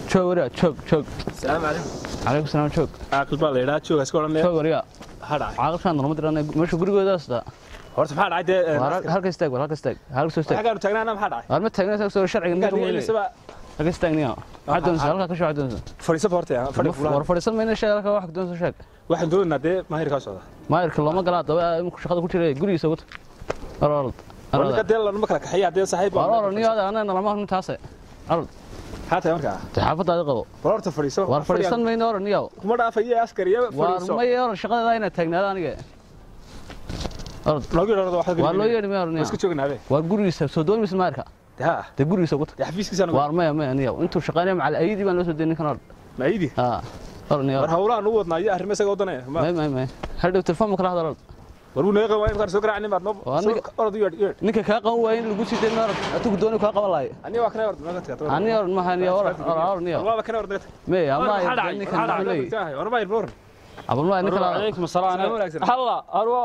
joog wariga joog joog السلام عليكم calaykum salaam joog عاقل baa la yidhaha jooga iska odhan joog wariga maxaa dhacay caaqilkaan norma dirana meesha gurigooda asta horta maxaa dhacay dee halka istaag halka istaag halka soo istaag xagaanu taagnaana maxaa dhacay war ma taagna soo sharciga ninka Ninkaan weyle ilisaba halka istaag niyo waxaad doonaysaa halka ka shoo doonaysaa fadhiiso horta fadhi war fulaan fadhiisan mayna sheeg halka wax doonaysaa sheeg waxaan doonaynaa dee maahirkaa socda maayirka looma galaa daba iminku shaqada ku jira gurigiisa ugu tag war orod ninka dee lanuma kala kaxeeya haddee saaxiib war orod niyo ada anana lama hurnin taase orod maxaa tahay markaa dee xaafadaadi qabo war horta fadhiiso war fadhiisan mayna orod niyo kuma dhaafayo askariya war fadhiiso may orod shaqadeeda inaad taagnaada aniga orod loogu yidhahdo waxaad waa loo yeedhi maya orod niyo iska joognaabe war gurigiisa soo dooni mise maayirka dee haa dee gurigiisa ugu tag dee xafiiskiisaan waar maya maya niyo intuu shaqaynaya macal ayidii baan loo soo deynin kan orod maayidi haa orod niyo war hawlaan u wadnaa iyo arrimo isaga wadanaya may may may hadhow telefoon ma kala hadal orod war wuu naga qaban waa imkaan soo garaacnin baad Waa noo ninka- orod u yeedh yeedh ninka kaa qaban waaya in lagu sii deynin orod atugu dooni kaa qaban lahayo aniga waa kana orod naga tagaa ani orod maha niyo orod orod niyo waaba kana orod naga tagaa may ama maxaa dhacay ninkan maxaa muxuu leeyahy dhacay war maayir boor abal ma ninka la عليكم السلام السلام عليكم. هلا اروح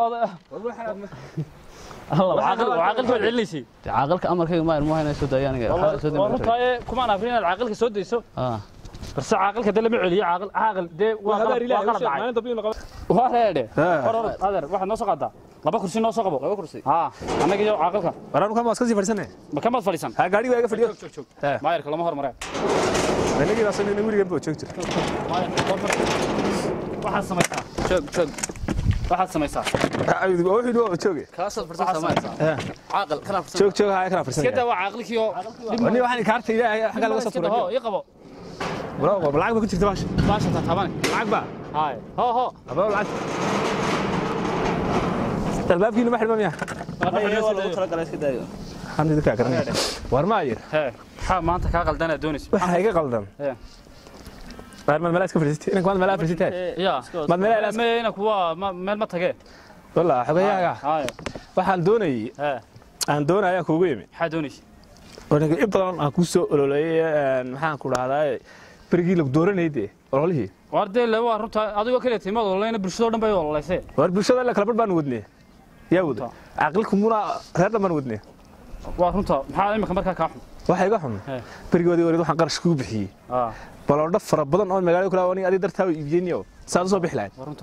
هلا وعاقل وعاقل فوق عليسي caaqilka amarkayga maayir ma hayna soo daaya aniga والله waxaa soo والله daaya تاي كمان عارفين العاقل كسو ديسو اه بس عاقل كده لما عليا عاقل عاقل دي waa habaar ilaahay u وقال sheeg دعي maalin dambe inuu qaban وهذا ها. هذا واحد نص قدا لبا كرسي نص قبو laba kursi ها انا جاي عاقلك waraan kan waa iska sii fadhiisanay ما كم فليسان ha gaadhi waa iga fadhiyo شوف شوف ها ما يركل ما هر مرة anagii baa sanina wiligan buu joog jiray واحد سميسا joog joog واحد سميسا wuxuu waa jooge kaasaad farsan samaysa caaqil kana farsan joog joog haa kana كده farsanaya وعاقلك يو wani waxaan kaarta ilaahay xagga laga soo كده tuuray هو يقبو walaal lacag ba ku jirta baasha باشا تابان lacag ba هاي هو هو aba lacag albaabkiina ma xidhma miya talagalay iska daayo waxaan idinkaa garanaya war ma ayir ها ها ما انت كاقل دانا دونيس waxa iga qaldan ها waar maad meelaa iska fadhiisatay inanka maad meelaa fadhiisatay يا maad meelaa ilaas ما هنا كوا ما ما ما تجي wallah xogayaaga هاي waxaan doonayay ها aan doonaya kuugu yimi حدونيش aniga in badan aan ku soo ololeeyay maxaan ku dhahdaa berigii lagu dooranayay dee ololihii وردي اللي هو رنت أدو كله تيمة والله أنا برشلونة دم بيو والله سه war bulshada ila kala bar baan wadnay yaa wada caqilku muna reer dhan baan wadnay ورنت محل ما كمرك كاحم waxa iga xun He. berigoodii wareed waxaan qarash kugu bixiyey آه baloodho fara badan oo magaalada kula aniga adii dartaa iibiyeyniyo saad u soo bixi lahayd ورنت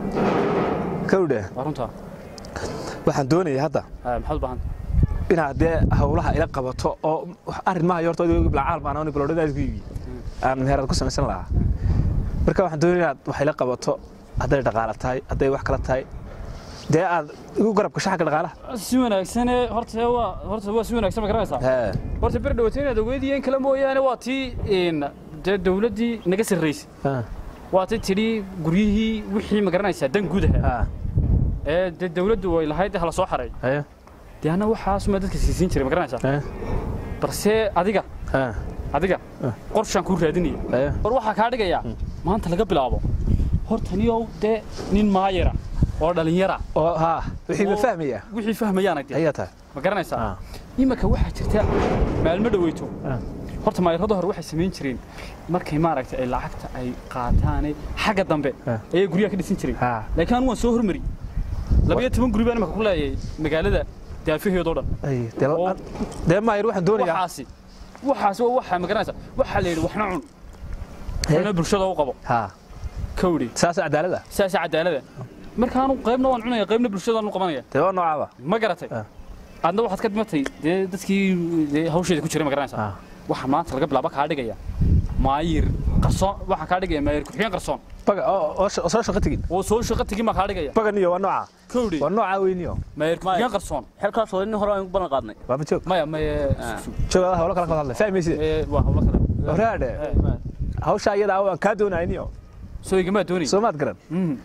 kawdhe ورنت waxaan doonayay hadda آه محل بهن inaad dee hawlaha ila qabato oo wax arrin maaha horta adigo bilcaal baan ani baloodhadaas ku iibiyey aan meherad ku samaysan lahaa marka waxaan doonaya inaad wax ila qabato hadday dhaqaala tahay hadday wax kala tahay dee aad igu garab gasho xagga dhaqaalaha سوينا سنة هرت هو هرت هو سوينا سنة كراسة hee هرت برد وتينا دويدي إن كلام ويا أنا واتي إن الدولة دي نجس الرئيس ها واتي تري قريه وحي ما كراسة دن جودها ها إيه الدولة دو إلى هاي ده هلا صحري hee دي أنا وحاس ما دتك سيسين شري ما كراسة hee بس أديك ها adiga Ah. qorshaan kuu raadinaya hee war waxaa kaa dhigayaa maanta laga bilaabo hortaniyow dee nin maayara oo dhallinyara oo haa wixii ma Oo- fahmaya wixii fahmayaan agde ayaa tahay ma garanaysaa Ah. iminka waxaa jirta maalmo dhaweyto Ah. horta maayarada hore waxay samayn jireen markay maaragtay ay lacagta ay qaataane xagga dambe Ah. ayay guryaha ka dhisan jireen haa laakiin anu waan soo hormari labayo toban guri baan imika ku leeyahay magaalada daafaheedoo dhan ay dee Oo- dee maayir waxaan doonayaa waxaasi waxaasi waa waxaa ma garanaysaa waxaa la yidhi waxna cun waxna bulshada u qabo haa kawdhi saas cadaalada saasa cadaalada markaanu qaybna waan cunaya qaybna bulshadaan u qabanaya dee waa noocaaba ma garatay Ah. adna waxaad ka dhimatay dee dadkii dee hawsheeda ku jiray ma garanaysaa Ah. waxaa maanta laga bilaaba kaa dhigaya maayir qarsoon waxaa kaa dhigaya maayir ku-xigeen qarsoon baga oo oo sh- oo soo shaqo tegin oo soo shaqo tegin baa kaa dhigaya baganiyo waa nooca kawdhi waa nooca weyniyo maayir ku-xigeen qarsoon xilkaas oo nin hore aan ku ballan qaadnay waaba joog maya maye joogada hawlo kala kala hadle fahmaysid ee, waa hawlo kale horaadhe hawsha iyada ah waan kaa doonayniyo soo igamaa doonay soo maad garan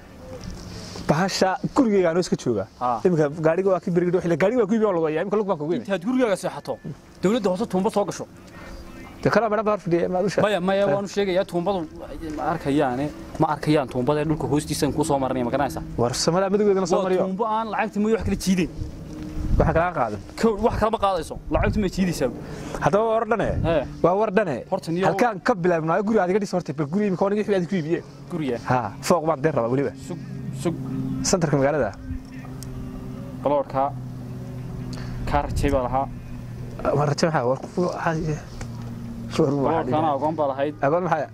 bahasha gurigeyga anoo iska jooga Ah. iminka gaariga waa ki berigidho xilli gaariga waa ku iibi oo lagu hayaa imika lug baan kugu imi intaad gurigaaga seexato dawladda hoose tuumba soo gasho dee kalaa madhan baa hor fadhiya maad u sheeg maya maya waanu sheegayaa tuumbadu ma arkayaane ma arkayaan tuumbada ee dhulka hoostiisaan kuu soo maranaya ma garanaysaa war samada madowgeedana soo waa mariyo tuumbo aan lacagta mooye wax kala jiideen waxa kala qaadan kow wax kalama qaadayso lacagtu ma jiidaysaa haddaba war dhane Ee. waa war dhane Horta niyo- halkaan ka bilaabnaayo guriga adiga dhis horta bal guriga imika aniga wixii aad ku iibiye guriga ha fooq baan deen rabaa weliba sug sug santarka magaalada baloodhkaa kaa rajay baa lahaa waan raje maxaa war ku- waxaa- kana agoon baad ahayd agoon maxay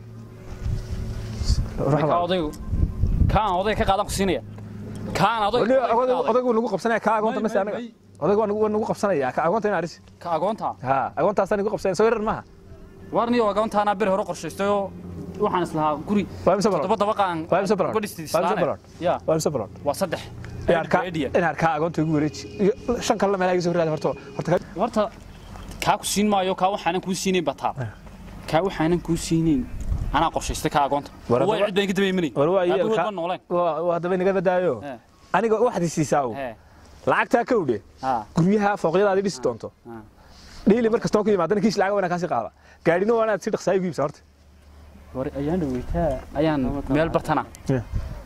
ka odaygu kaan odayga ka qaadan ku siinaya kaan odayga odaygu nagu qabsanaya ka agoonta nasi anaga odaygu waa nagu qabsanaya ka agoonta in aris ka agoonta ha agoontaas nagu qabsanaya soo yarar maaha warniyo agoontaana bir hore qorshaystay oo waxaan islahaa guri waa imse toddoba balon dabaqaan waa imse balon uga dhistay waa imse islaane balon ya waa imse balon waa saddex in arkaa Idea. in arkaa agoonta igu wareeji iyo shan kale meelaha iga soo raadi horta horta ka- horta kaa ku siin maayo kaa waxaanan kuu siinayn bataa kaa waxaanan kuu siinayn anaa qorshaystay kaa agoonta War waa haddaba- cid baan ka dabaymanay war waa iyo aabahood ka- ma nooleen waa waa haddaba inaga badaayo He. aniga waxaad i siisaa u he lacagtaa ka udhe ha guryaha fooqyadaad i dhisi doonto ha dhiili mar kastoo ku yimaadana kiis lacag wanaa kaasi qaada gaadhina waa inaad si dhaqsaa igu iibsa horta war ayaan dhaweytaa ayaan meel bartana Yeah.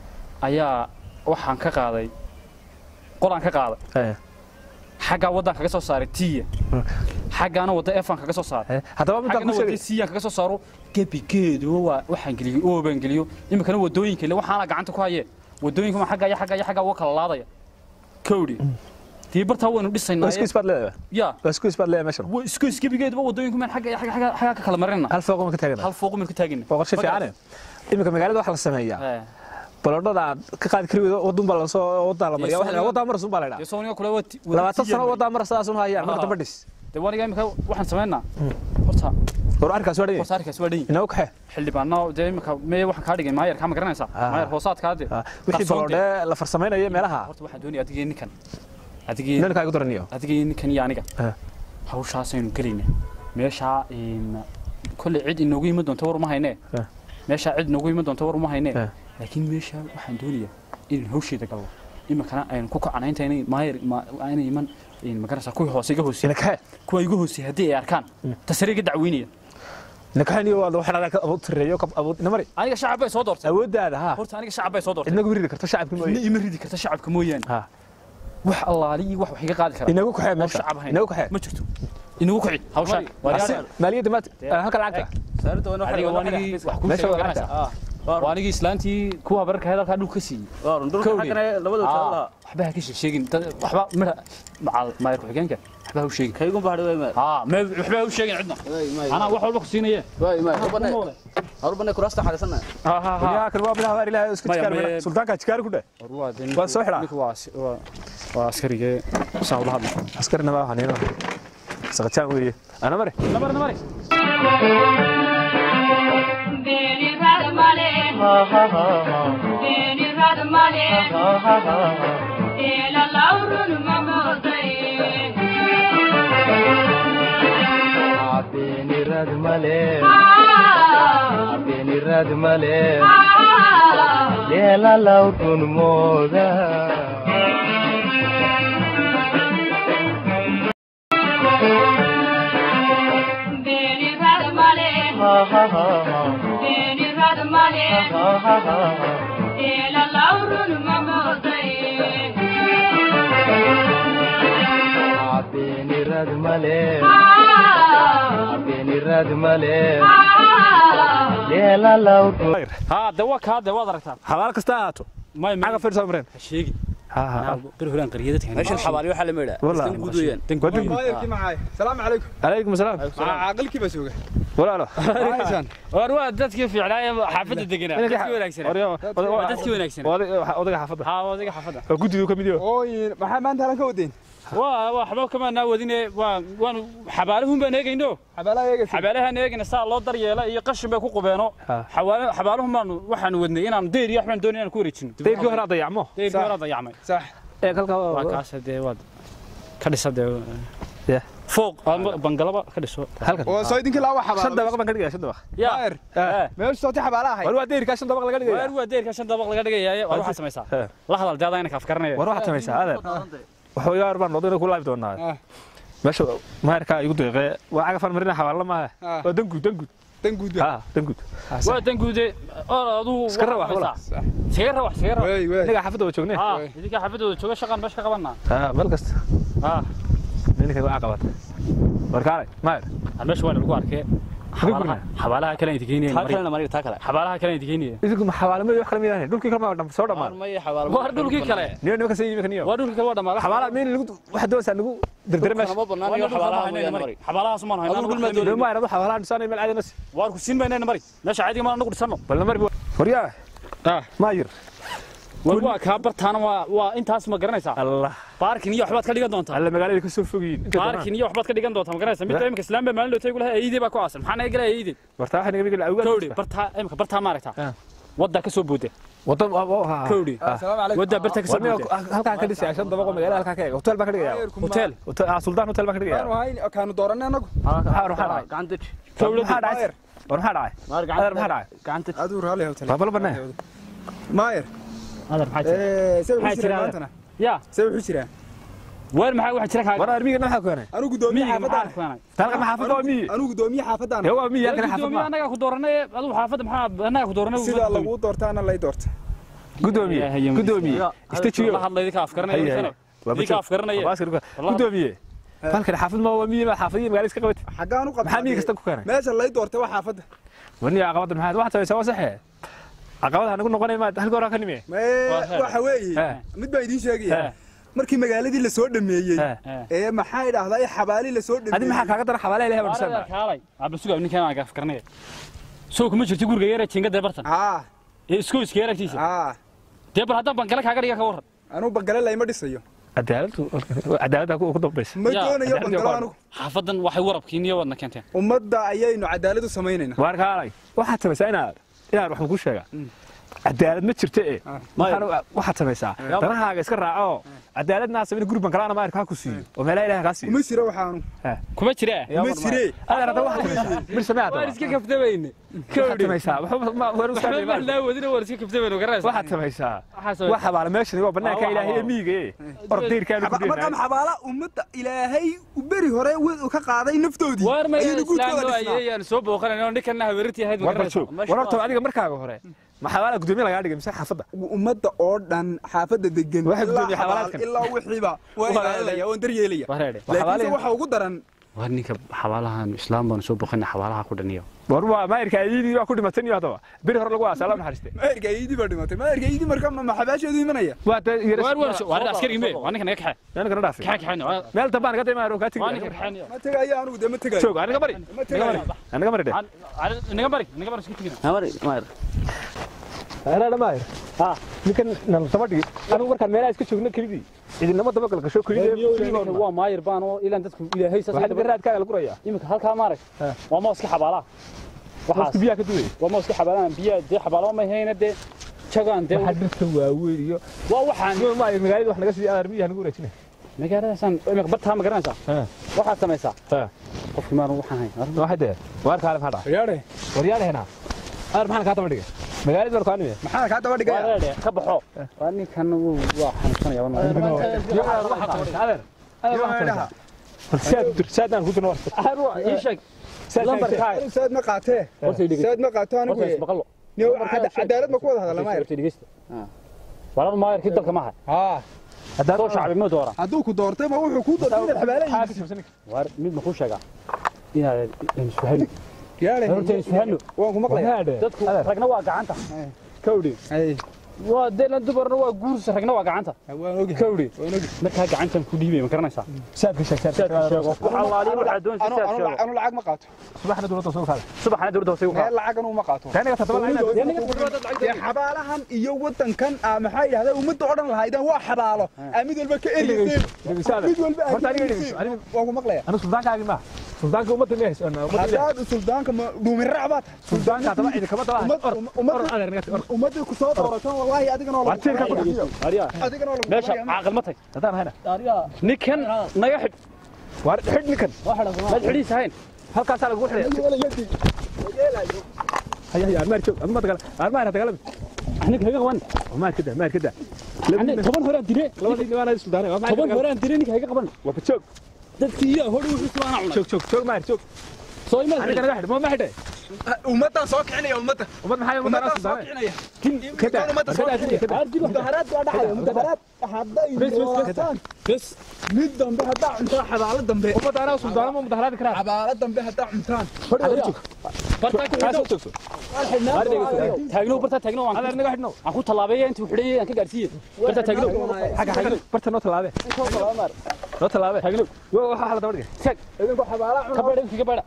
ayaa waxaan ka qaaday qolaan ka qaaday xaggaa waddaan kaga soo saaray tiya xaggaana wadda efan kaga soo saaray haddaba midaan xaggana ku wadda sheegay siyaan kaga soo saaro gebigeedu waa waxaan geliyo oobaan geliyo iminkana waddooyinka ile waxaana gacanta ku hayee waddooyinka ma xaggaa iyo xaggaa iyo xaggaa uga kala laadaya kowdhi dii bartaa waynu waa dhisaynaa isku isbaad leedahay ya waa isku isbaad leedahay meeshan waa isku isgebigeeduba waddooyinku maan xagga iyo xagga xagga xaggaa ka kala marinna hal fooqo ma ka taagana hal fooqu maynu ka taagina waa qorshe fiicane iminka magaalada waxa la sameeyaa He. balodhada aad ka qaadi kari weydo wadun baa lasoo wadaa la mariya Yes, waxa la wadaa maras un baa la dee idhaa sooniga kule waa ti- waa labaatan tiya sano mariya. wadaa maras sidaas un hayaan marka Ah. dambe dhis dee waniga imika waxaan samaynaa horta war arkaas waa dhanya hoosaarkaas waa dhan inoo kaxe xildhibaano dee imika mee waxaan kaa dhigay maayar kaa ma garanaysaa Ah. maayar hoosaadkaa de wixii qarsoon dee. balodhee la farsamaynayo meelaha horta waxaan doonaya adigii ninkan adigii ninkaa igu daraniyo adigii ninkan iyo aniga Ah. hawshaasaynu gelayna meeshaa in kolley cid inoogu iman doonto war uma haynee Ah. meeshaa cid inoogu iman doonto war uma haynee Ah. laakiin meeshaa waxaan doonayaa inaan hawsheeda galno iminkana aynu ku kacana inta inay maayar ma- inay iman in magaranaysaa kuwii hoose iga hoosey ina kaxe kuwa iga hoosey haddii ay arkaan tasare iga dacweynaya ina kaxeniyo waa waxaan ka awood tireeyo ka awood ina mari aniga shacab bay soo doortay awooddaada ha horta aniga shacab bay soo doortay idnagu ridi karto shacabki ina mooye ima ridi karta shacabka mooyaane ha wax allaali iyo wax wax iga qaadi kara inagu kaxe oo meesha shacab ahayn inagu kaxe ma jirto inagu kici hawsha maaliyadda maad halka lacagta adiga waanigii wax kuu Meesha sheegay waa garanaysaa waa anigii islaantii kuwa bararka hadalkaa dhulka ka siiyey waxba ha ka sheegin dad- waxba midha macal maayar ku-xigeenka waxba ha u sheegin haa mee waxba ha u sheegin cidna anaa wax walba ku siinaye Ha, ha, ha. yaa kan waa bilaha waar ilaahay isku Maya, jikaar maya. sultaanka jikaar ku dheh War waa dee Waa soo xidhaa. ninku waa si- waa- waa askarigee saa ula hadla askarina ma waxaan ina saqajaan weeye ana mari namari namari Beni radmale, beni radmale, ela laurun mamodai. benirad male Ah, benirad male ah, lela lautun moda beni radmale, ha ha ha ha beni radmale, ha ha ha ha ela laurun mamodai. benirad male Ah, benirad male ah, lela lautun haa dee waa kaa dee waad aragtaa xabaal kasta ha ahaato may caga fiirsaa mareen ha sheegin ha ha bir horaan qariyada tahay meeshan xabaali waxaa la meedhaa Wallah. iskan guud weeyaan dan Waddan guud guud. maayarkii maxay salaamu calaykum calaykum asalaam maxaa caaqilkii baa jooga walaalo haysaan war waa dadkii fiicnaa ee xaafadda deganaa dadkii wanaagsanaa waa dadkii wanaagsanaa odaga xaafadda haa waa adiga xaafadda waa guddidu ka mid yaho ooyin maxaa maanta halan ka wadeen waa waa waxba kama naawadine waa waanu xabaalahun baan eegayno xabaalaha eegaysa xabaalahan eegayna saa loo daryeela iyo qashin bay ku qubeeno Ha. xawaala- xabaalahun baanu waxaanu wadnay inaan deyr iyo waxbaan doonay inaan ku wareejino dayrkii hore aad dayacmo deyrkii Sax. horaa dayacmay sax ee kalka waa kaas dee waad ka dhisa dee Yeah. fooq ama bangalaba ka dhiso halkan oo soo idinkii laba shan xabaalo dabaq baan ka dhigaya shan dabaq yaa maayar Eh. meesha sooti xabaalaha ahayd war waa dayrkaa shan dabaq laga waar dhigaya waa deyrka shan dabaq laga dhigaya war waxaad samaysaa Eh. la hadal dee adayna kaaf garanaya war waxaad samaysaa adeer waxba yaar baan odayna ku laabi doonaa Ah. meesha maayarkaa igu deeqee waa cagafaan marina xabaalla maaha Ah. waa danguud danguud dan guud ha danguud waa dan guude oo aduu Iska rawax, wala. iskaga rawax iskaga rawax wey wey inaga xaafadda waa joognee haa idinka xaafadooda jooga shaqaan meesha ka qabanaa ha meel kasta haa ninka waa qabata war kaalay maayar meesha waa lagu arkee xabaalaha xabaalaha kale inta keenayeen taa mari kalena mariga taa kale xabaalaha kale inta keenayeen idinku ma xawaalamo wax kale miidaan dhulkii kale ma dham- soo dhamaan maya xabaal waa dhulkii kale niyo niyo kasii yimid niyo waa dhulkii kale waa dhamaaday xawaala meel lagu waxa doonaysaa lagu dardara meesha ma banaan iyo xabaalaha mooyaane mari xabaalahaas ma Adigu dhul ma hayno doo ma ayna xawaala dhisana meel caadi nas waar ku siin baynayna mari meesha caadiga ma anagu dhisano bal mar horiya ah ma yir war waa kaa bartaana waa waa intaas ma garanaysaa allah baarkin iyo waxbaad ka dhigan doontaa alla magaalada ka soo fogiin inta baarkin iyo waxbaad ka dhigan doontaa ma garanaysaa mid imika islaam baa maalin loo gulaha eeyidee baa ku aasan maxaa naga galaya eeyidee warta waxa naga migala awgaad kowdhi bartaa imika bartaa ma aragtaa Ah. waddaa ka soo booda wadan ha kowdhi asalaamu calaykum waddaa bartaa ka soo warniyo booda halkaan ka dhisay shan dabaqo magaalada halkaan ka eeg hotel baa ka dhigaya hotel hotel ah sultan hotel baa ka dhigaya waanu hayn kaanu dooranay anagu waxa waxa dhacay gacan deji Dawladda. maxaa dhacay war maxaa dhacay maar adar maxaa dhacay gacan deji aduu raalli hotel waa bal banaa maayer adar maxaa jira ee se Maxaa wuxuu jiraa jira? maantana ya se wuxuu jiraa weer maxaa waxa jira war kaaga armiga maxaa ku keenay anigu gudoomiye miyiga maxaa xaafadaan keenay talqa ma xaafad waa miyi anigu gudoomiye xaafadaan ee waa miyi halkan xaafad gudoomiye ma anaga ku dooranay adigu xaafadda maxaa anaga ku dooranay sida lagu doortaana lay doorta gudoomiye gudoomiye istajiyo la hadlay idinka afkaranaya Hay, hay. idinka waa idinka afkaranaya gudoomiye halkan xaafad ma waa miyi ma xaafadii magaalada iska qabatay xaggaan u qabtaa maxaa miyi kasta ku keenay meesha lay doorta waa xaafadda warniyo caqabada maxaad waxaad samaysaa waa saxe caqabada nagu noqonay ma halka hore ka nime Mee, Waa heer. waxa weeye He. mid baa idiin sheegaya He. markii magaaladii la soo dhameeyey He. ee maxay dhahdaa xabaali la soo adi dhameeyey maxaa kaaga dara xabaalaha ilahay baan Waarada dhisana kaalay abba sugaa ninkan aan afkaranaya soo kuma jirto guriga yare jingada bartan haa ee isku iska yaragtiisa haa dee bal haddaan bangale kaaga dhiga ka waran anuu bangale layma dhisayo cadaaladu cadaalada ku dambaysa ma Ya, doonayo cadaalad bangalo waa anugu xaafadan waxay warabkiin iyo wadna keenteen ummadda ayaynu cadaalad u samaynayna waar kaalay waxaad samaysaa inaad inaad wax ku sheega cadaalad ma jirto ee waxaan- waxaad samaysaa danahaaga iska raaco cadaaladna samayna guri bankalaana maarka ha ku siiyo oo meelaha ilahay kaa siiyo uma jiro waxaanu kuma jira uma jire adeer hadda waxaad samaysaa bir samee waan hadda iska kaftabayne waxaad samaysaa waxba ma war waxba ustaad ma laawadina waan iska kaftabayne garanaysa waxaad samaysaa Waxaa wax xabaala meeshan waa banaanka Ah, ilaahay ee waa- miyiga ee ordayrkaanu ku markaa dheenahay xabaala ummadda ilaahay u beri hore wi- ka qaaday naftoodii waar ma ayaynu guudkooda islaamno dhisnaa ayayaan soo booqanayno ninkanna habeertii ahayd war bal joog war horta adiga markaaga hore ma xabaala gudoomiye lagaa dhigay mise xaafadda ummadda oo dhan xaafadda degan Waxay ilaa gudoomiye xabaal xabaalaadkan. ilaa wixiiba waa ilaalinaya oon daryeelaya wareede laakiinse xabaalihi- waxa ugu daran waar ninka xabaalahan islaam baan soo booqanay xabaalaha ku dhaniyo war waa maayirka ayidii waa ku dhimatay iyo haddaba beri hore lagu aasa alla naxariiste maerka iidii baa dhimatay maerka iidii marka ma xabaasheedu imanaya waa ta waar waar waar askari me waa ninka naga kaxay aniga na dhaafi kaxay kaxayno waa meel dambaan ka daymaa kaa waa ninka tigi kaxayno ma tegayo anigu dee ma tegayo joog aniga bari ma tegayo aniga bari de inaga bari inaga bari isku tigina mari maar anaa maayir ha ninkan nal daba dhigi anigu markaan meelaha iska joogno kelidii idinama daba galgasho kelidii waa maayir baan oo ilaan dadku ilaahay waxaa saas dhiga raadkaaga lagu rayaa imika halkaa maarag waa mooska xabaalaha waxaas biyaha ka duway waa mooska xabaalaha biyaa dee xabaalaha ma hayna dee jagaan dee waxaa dhirta waaweyn iyo waa waxaan maayir magaalada wax naga sii aar miyaha nagu wareejina magaaladaasaan imika bartaa ma garanaysaa waxaad samaysaa qofkii maanu waxaan hayn waxay dee waar kaale maxaa dhaca yaare waryaalaheena aar maxaan kaa daba dhigay magaalada war kaanime maxaa kaa daba dhigaya wareede ka baxo waa ninkan wuu waa xanuunsanaya adeer adeer saad saadaan ku dirno ii sheeg lambarkaa saad ma qaatee horta dhigay saad ma qaato anigu horta isbaqalo niyo cadaalad ma ku wada hadala maayir horta dhigeysta walaba maayirkii dalka maaha haa soo shacbi ma doora hadduu ku doortay ma wuxuu kuu doortay inaad xabaalayi waar mid ma kuu sheegaa inaad isfahano yaare horta isfahano waan ku maqlaya dadku ragna waa gacanta kawdhi ay waa deelan dumarna waa guursa ragna waa gacanta waan ogahay kawdhi waan ogahay markaa gacantan ku dhiibay ma garanaysaa saadka sheeg saadka sheego wax allaaliin waxaa doonaysa anu saad anu sheego anu lacag ma qaato subaxna dowladda soo kaada subaxna dowladda hoose u meel qaad lacag anu ma qaato taaniga toddoba dee xabaalahan iyo wadankan aa maxaa yidhahdaa ummadda oo dhan lahaydaan waa xabaalo aa mid walba ka eryeyseen mid walba Horta aad aniga ka dhegeyso, eryeyseen aniga- waan ku maqlaya anu suldaankaagi ma suldaanka ummadda ma hayso ummadda haddaad suldaanka ma dhuumin raac baad tahay suldaanka taba cidi kama taba Ummad- or ummad- or adeer naga or ummadda ku soo doorato wallaahi adigana oo Waa tiirka ku lagu ariya adigana oo lagu meesha qoraya. caaqil ma tag hadaan hayna ninkan naga xidh waar xidh ninkan maad xidhiis ahayn halkaasaa lagu xidhaya haya haya armaar joog aduma dagaal armaar ha dagaalami aniga haga qaban maar kada maar kada aniga toban horaan dire labadii nimaana suldaanay waa toban horaan dire ninka haga qaban waa joog dadkii iyo hor wuxuu subaana cunay joog joog joog maar joog soo imaad aniga naga xidh ma ma xidhay ummaddan soo kicinaya ummadda ummad maxay ummad ummaddan soo suldaanay kicinaya kin kada Kan ummadda soo kada kada mudaharaad baa dhacaya mudaharaad hadday Bes, bes, bes. doortaan bes mid dambe haddaa cuntaan xabaalo dambe ummad anaa suldaanama mudaharaadi karaa xabaalo dambe haddaa cuntaan adeer joog bartaa ku xidho joogso taagno bartaa taagno aan adeer naga xidhno aan ku talaabeeya intuu xidhay aan ka gaarsiiyey bartaa taagno xagga xagga barta noo talaabe noo talaabe taagno waxa xala daba dhigay taag idinku xabaalaha ka baadha kiga baadha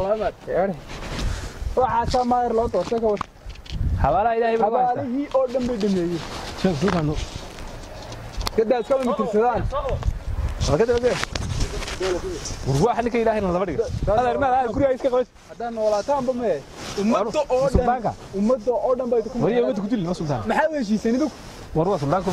waxaasaa maayar loo doortay ka wada xabaalaha ilaahay baa ku haystaa xabaalihii oo dhan bay dhameeyey joog suuqaano gadaa iskaba mitirsadaan halka daba gee warwaa ninka ilaahay na daba dhigay adeer ma adeer guriga iska qabays haddaan noolaataanba mee ummadda oo dhan suldaanka ummadda oo dhan bay ku wariya wada ku dili noo sultaan maxaa u heshiiseen idinku war waa suldaanku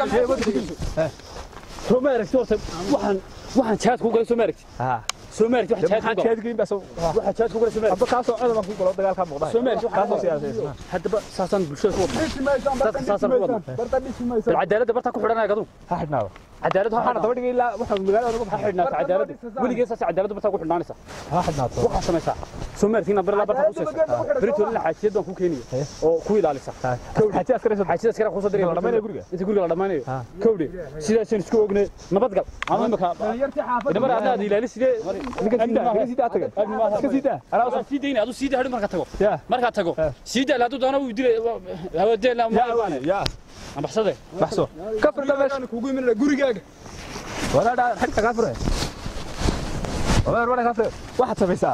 soo ma aragti horta waxaan waxaan jaad ku galay soo ma aragti ha soo ma aragti waxaan jaad maxaa ku galay jeedkiin baa soo waxaan jaad ku galay soo ma aragti abba kaasoo codama ku galo dagaalka muuqda soo ma aragti kaasoo waxaan siyaasaysan haddaba saasaan bulshada ku wadnaa dhisi maysaan barta Dadka saas dhisi ku maysaan barta dhisi maysaan cadaaladda bartaa ku xidhanaya gadu ha xidhnaado cadaalad waxaana waxaana daba dhigay ilaa waxa magaalada ugu ha xidhnaato cadaaladda weligee saas cadaaladda bartaa ku xidhnaanaysa ha xidhnaato waxaa samaysaa soo ma aragti inaan bari laa bartaa ku seesa beritoolina xaajiyad baan ku keenaya oo ku ilaalisa xaji askari xaajiyada askara kusoo diraya La dhammaynayo guriga? inta guriga la dhammaynayo kowdhe sidaasaan isku ognay nabadgal ama imaka yartii xaafadda idamar haddaad ilaali sidee ninka sida ninka sida taga iska sida ala Adaan sii dayna aduu sii daa hadhow markaa tago ya markaa tago sii daa hadduu doono wuu dilay hawadeen ya ambaxsade baxso ka firda meesha aan kugu imanana gurigaaga wala dha xigta ka fure wala wala ka fure waxa samaysaa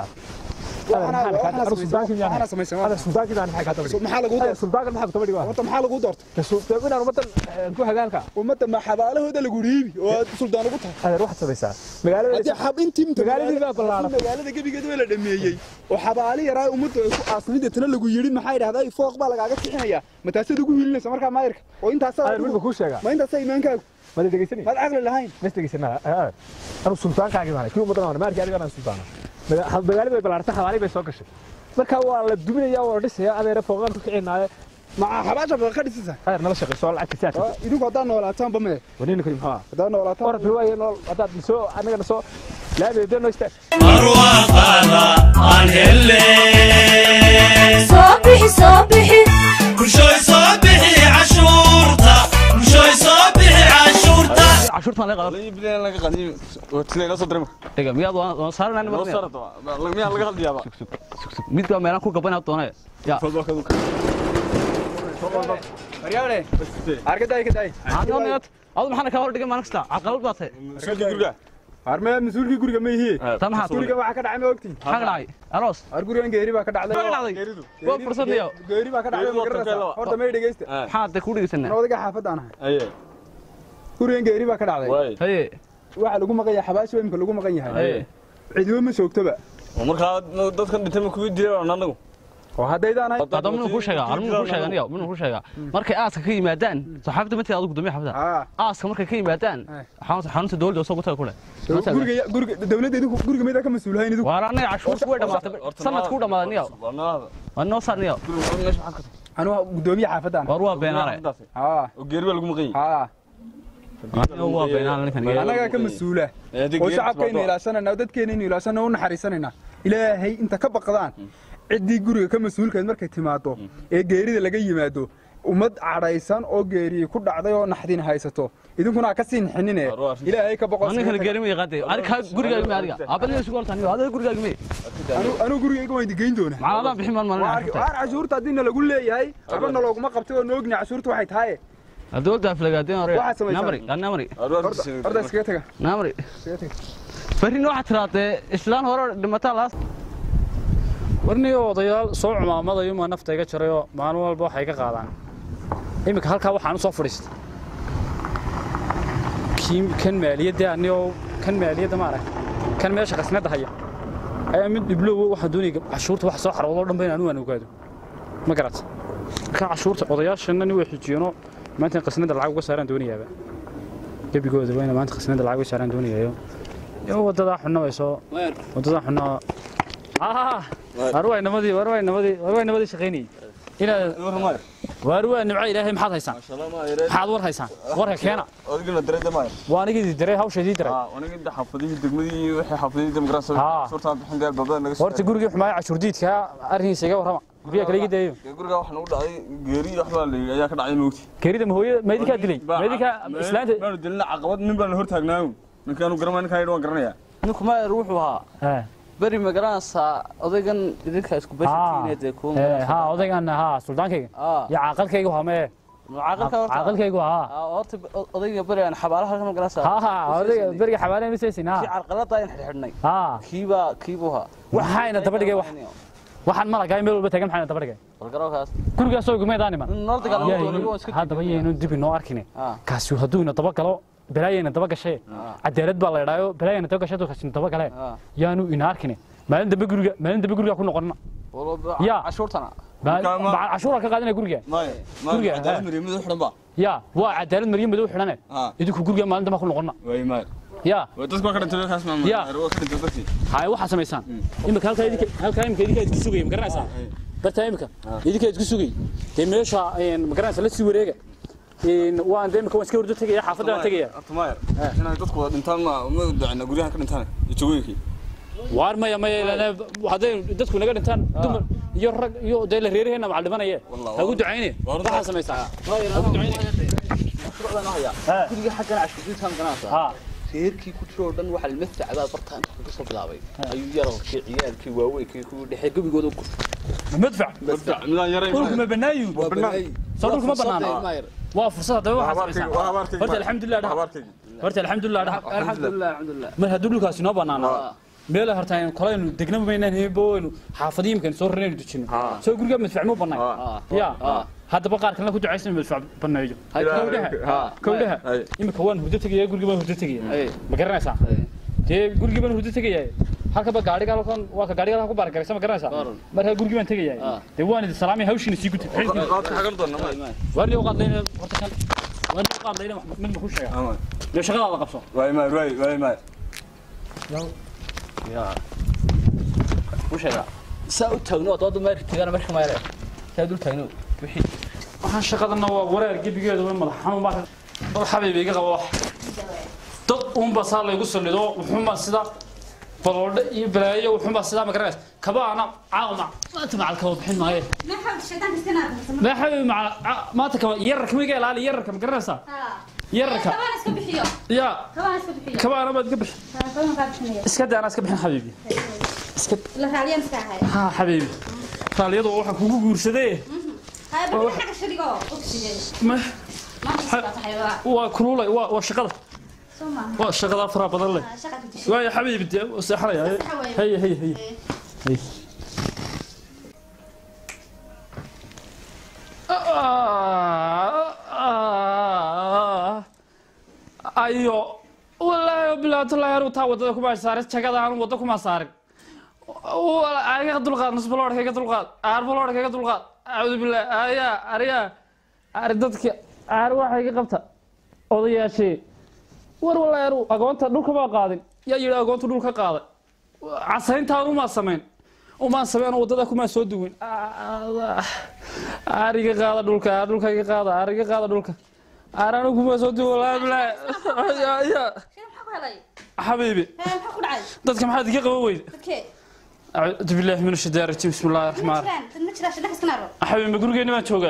waxaana samaysan هذا السلطان كذا انا حاجه تبدي maxaa lagu هذا doortay السلطان كذا حاجه تبدي horta maxaa lagu doortay السلطان انا مثلا نكون هجانك ummadda ma xabaalahooda lagu dhiibi oo aad suldaan ugu tahay هذا روح تبيسا مقاله haddii xab intii inta magaaladii baa ballaaran. magaalada gebigeeda waa la dhameeyey oo xabaali yaraa ummadda ay ku aasnida tana lagu yidhi maxaa yidhahdaa fooq baa lagaaga bixinayaa mataasaad ugu hiilinaysa markaa maayirka oo intaasaa هذا الملك كل شيء ma intaasaa imaankaagu ما تدري سني maad caqli lahayn ما تدري سنة انا السلطان كاجي معنا كل مدن انا ما ارجع انا السلطان مقاله bay balaarta xawaali bay soo gashay marka waa la duminaya waa la dhisaya adeer fooqan ku kicinaayo maca xabaasha baa ka dhisaysa heer nala shaqeyso lacag ka saaka idinku haddaa noolaataanba mee ونين كريم ها haddaa noolaataan orad riwaaya nool hadaad soo anaga soo laabeedo no istaag arwaaqaada aan helle soo bixi soo bixi bulshooy soo bixi cashuurta bulshooy soo bixi cashuurta cashuurtaan laga qadan dhiga miyaad waan saaranaan midka meelaan ku gabanaa doonaya ya maryaane argaday ka day adu maxaana kaa hor dhigay maalin kasta caqalad baa tahay armee mas-uulkii guriga ma ihii taa maxaa guriga waxaa ka dhacay ma ogtiin maxaa ka dhacay aroos ar gurigan geeri baa ka dhacday Maxaa ka dhacday waa fursad niyo geeri baa ka dhacday ma garanaysaa horta may dhegeysta maxaa de ku dhegeysanaa ana odaga xaafadaan ahay gurigan geeri baa ka dhacday haye waxaa lagu maqan yahay xabaasha imka lagu maqan yahay haye cidiba ma joogtoba markaa dadkan dhintay ma kugu dileen anagu oo haddaydaan ahay hadda minuu ku sheegaa ar minuu ku sheegaa niyo minuu ku sheegaa markay aaska ka yimaadaan saxaafadda matii adigu gudoomiye xaafadda aa aaska markay ka yimaadaan xarunta xarunta dowladda soo gutaga kule guriga guriga dawladda idinku guriga maydaa ka mas-uulahayn idinku waa anaga cashuurta way dhamaatay sanadku u dhamaaday niyo waa noo saar niyo anu waa gudoomiye xaafadaan war waa beenaale aa oo geeri baa lagu maqan yahay aa waa beenaale ninkan annagaa ka mas-uula oo shacabkaynu ilaashanayna oo dadkeenaynu ilaashanayna u naxariisanayna ilaahay inta ka baqdaan ciddii guriga ka mas-uulkayd markay timaado ee geerida laga yimaado ummad cadhaysan oo geeriyi ku dhacday oo naxdin haysato idinkuna ha ka sii nixinine ilaahay ka boqo ninkan geerima yaqaade adiga gurigaaga me adiga aabadina isugu hortaan niyo adiga gurigaaga me anuu gurigayga waan idigeyn doonaa macna adaan bixin maan maalin cashuurta waar cashuurta haddii na lagu leeyahay waxba nalooguma qabtay oo noogni cashuurta waxay tahay dowladda aflagaadeen hore Waxaad samaysaan. namri namri horta iskaga taga namri iskaga taga berrina waxaad tiraadee islaan hore dhimataa laas warniyo odayaal soo cumaamadayo maa nafta iga jarayoo maalin walba waxay ka qaadaan iminka halkaa waxaan u soo fadhiistay kii kan maaliyadda anigoo kan maaliyadda maarag kan meesha qasnadda haya ayaa mid dhiblow waxaan doonaya cashuurta wax soo xaroodo dhan ba in anigu aan ogaado ma garat marka cashuurta odayaashana nin way xijiyeenoo maanta in qasnadda lacag uga saaraan doonayaaba gebigooda waa ina maanta qasnadda lacag uga saaraan doonayayo yo wadadaa xunna way soo wadadaa xunna war waa inamadii war waa inamadii war waa inamadii shaqaynayay inaad waar waa nimco ilaahay maxaad haysaan maxaad war haysaan warka keena adigana dareeda maayo waa anigii diray hawshaydii diray aniga xaafadihii degmadii wixii xaafadihii demokrasi Haa. suurtaa bixin deel babada naga horta gurigii xumaaya cashuur diidka arrinkiisa iga warrama guryaha kale iga dayayo guriga waxa nagu dhacday geeri iyo waxbaa la ayaa ka dhacay moogti geerida mahooyada maydinkaa dilay maydinkaa islaanta maanu dilina caqabad nin baan la hor taagnaayo ninkaanu garanaya ninkaan yidhi waan garanayaa ninku maayer wuxuu ahaa beri ma garanaysaa odaygan idinka isku bashakiine dee kuwa Eh, ha odaygan ha suldaankayga Ah. iyo caaqalkaygu hame caaqilka horta caaqalkaygu ha Ah, horta odayga beri aan xabaalaha ka garanaysaa ha ha odayga beriga xabaale misaysin ha kii carqalada in xidhxidhnay ha kiibaa kiibuu haa waxayna daba dhigay wax waxaan malagaay meel walba tagan maxayna daba dhigay balgarowkaas gurigaasoo gumeedaan iman noo dagaalamo Yahay, doonigo iska haddaba yaynu dib inoo arkine Ah. kaasi hadduu ina daba galo balaayayna daba gashay cadaalad baa la idhaayo balaayayna daba gashay kaasina daba galee Ah. yaanu ina arkine maalin dambe guriga maalin dambe guriga ku noqonina Ya. cashuurtana Marka ma- cashuura ka qaadina guriga maya Guriga, maya cadaalad ha. mariyo mid xidhan ba ya waa cadaalad mariyo madow xidhane Ah. idinku guriga maalin dambe ku noqonina way maya ya way dadku waa ka dhintay kaas ma Ya. waa ka dhintay dadkii hay waxaa samaysaan imika halkaa idinka halkaa imika idinka idinku sugaya ma garanaysaa bartaa imika idinka idinku sugay dee meesha een, ma garanaysaa la sii wareega Een, waan dee imika waan iska hordo tegaya xaafadda waan tegaya Tumayer inay dadku wada dhintaan ma ma dacna guryaha ka dhintaan iyo jawooyinkii waar maya maya ilaa hadday dadku naga dhintaan dumar iyo rag iyo dee la reeraheena macal dhimanaya Wallah, hagu ducayne Waa waxaa samaysaa hagu ducayne guriga xaggan cashuurtiinta ma garanaysaa ha reerkii ku jiro oo dhan waxaa ilmasta cadaa bartaan ka soo bilaabay ayuu yararkii ciyaalkii waaweynkii kuwii dhexe gebigooda ku madfac midaan yaray dhulku ma banaayu soo dhulku ma banaana waa fursad haddaba waxaa habaarkayga samaysaa waa habaarkayga horta alxamdulilah dhaha habaarkayga horta alxamdulilah dhaha alxamdulilah alxamdulilah mar hadduu dhulkaasi noo banaana meel horta aynu kolaynu degnaba maynaan hebo waynu xaafadiimkan soo raraynu dejino soo guriga madfac muu banay ya haddaba qaar kalena ku ducaysan madfac baneeyo kowdhaha kowdhaha Hay. imika waan hurdo tegaya guriga baan hurdo tegaya Hey. ma garanaysaa dee gurigii baan hurdo tegaya halkaba gaadhiga halkan waa ka gaadhiga halkan ku baargaraysa ma garanaysaa Garan. markaa gurigii baan tegaya dee waan idin salaamay hawshiina sii gutay qaadka xagal doona ma waan loo qaadlayna horta kan waan loo qaadlayna mid ma ku sheega ama dee shaqadaada qabso way maya way way maya u sheega saa u taagno oo dooda meerka tagana meesha ma yare saa dul taagno wixii waxaan shaqadana waa wareer gebigeeda way madax xanuun baa dad xabiib iga qaba wax dad uunba saa laygu salido wuxuunbaa sida baloodhe iyo balaayo wuxuunbaa sidaa ma garanaysa kabaana caawma maanta macal kaba bixin maaye ma xabiib macal maanta kaba yararka miga ilaali yararka ma garanaysaa yararka ya kabaana baad ka bixin iska daa anaa iska bixin xabiibi iska ha xabiibi raaliyadu waxaan kugu guursadee ma waa kululay waa waa shaqada waa shaqada faraha badan leh waayo xabiibi dee waa seexanaya hay hay hay hay ayo wallaahi bilaatulahi anigu taa wadada kuma saarin jagada anigu wadda kuma saarin iga dulqaad nusbaloodhka iga dulqaad aarbaloodhka iga dulqaad acuudu billaah ayaa ariyaa ari dadka aar waxa iga qabta odayaashee war wallaahi anigu agoonta dhulka maa qaadin yaa yidhi agoonta dhulka qaaday casayntaan umaa samayn umaan samayn wadada kumaa soo duwin aar iga qaada dhulka aar dhulka iga qaada aar iga qaada dhulka aar anigu kumaa soo duwin wallaahi bilaahi xabiibi dadka maxaad iga qaban weyda أعوذ بالله من الشيطان الرجيم بسم الله الرحمن الرحيم حبيبي ما قرقيني ما تشوقه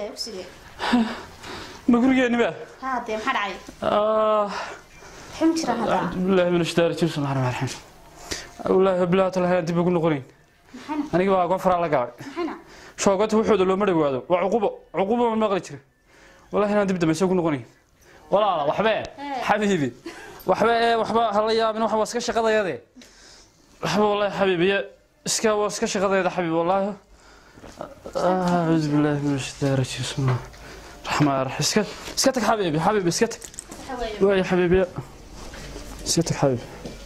ما قرقيني ما آه أعوذ بالله من الشيطان الرجيم بسم الله الرحمن الرحيم والله بالله تعالى هدي بقول نقولين أنا جوا أقوم فرع لقاعد شوقته وحده لو مرة وهذا وعقوبة عقوبة من مغرب شري والله هنا دبدة ما يسوق نقولين ولا لا وحبة حبيبي وحبة وحبة هلا يا من وحبة سكش قضايا هذه وحبة والله حبيبي اسكا واسكا شغلة حبيبي والله أعوذ بالله من الشيطان الرجيم بسم الله الرحمن الرحيم اسكت اسكتك حبيبي حبيبي اسكتك ويا حبيبي اسكتك حبيبي